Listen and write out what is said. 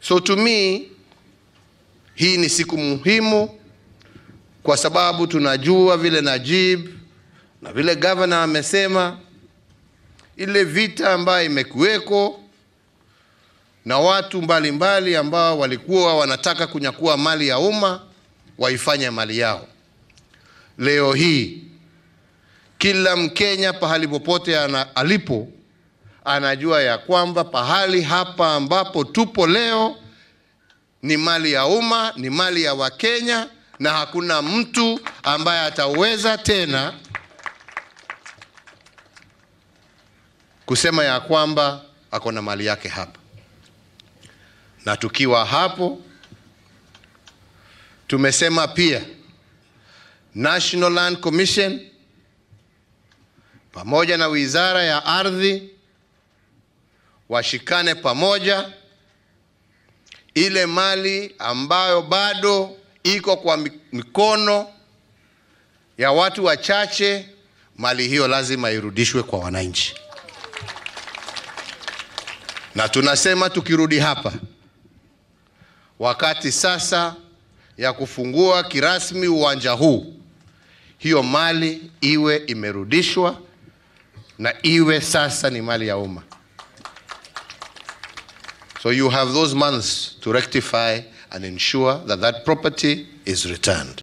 So to me hii ni siku muhimu kwa sababu tunajua vile Najib na vile governor amesema ile vita ambayo imekuweko na watu mbalimbali mbali ambao walikuwa wanataka kunyakua mali ya umma waifanye mali yao. Leo hii kila Mkenya pahali popote ana, alipo anajua ya kwamba pahali hapa ambapo tupo leo ni mali ya umma, ni mali ya Wakenya na hakuna mtu ambaye ataweza tena kusema ya kwamba ako na mali yake hapa. Na tukiwa hapo, tumesema pia National Land Commission pamoja na Wizara ya Ardhi washikane pamoja, ile mali ambayo bado iko kwa mikono ya watu wachache, mali hiyo lazima irudishwe kwa wananchi. Na tunasema tukirudi hapa, wakati sasa ya kufungua kirasmi uwanja huu, hiyo mali iwe imerudishwa na iwe sasa ni mali ya umma. So you have those months to rectify and ensure that that property is returned.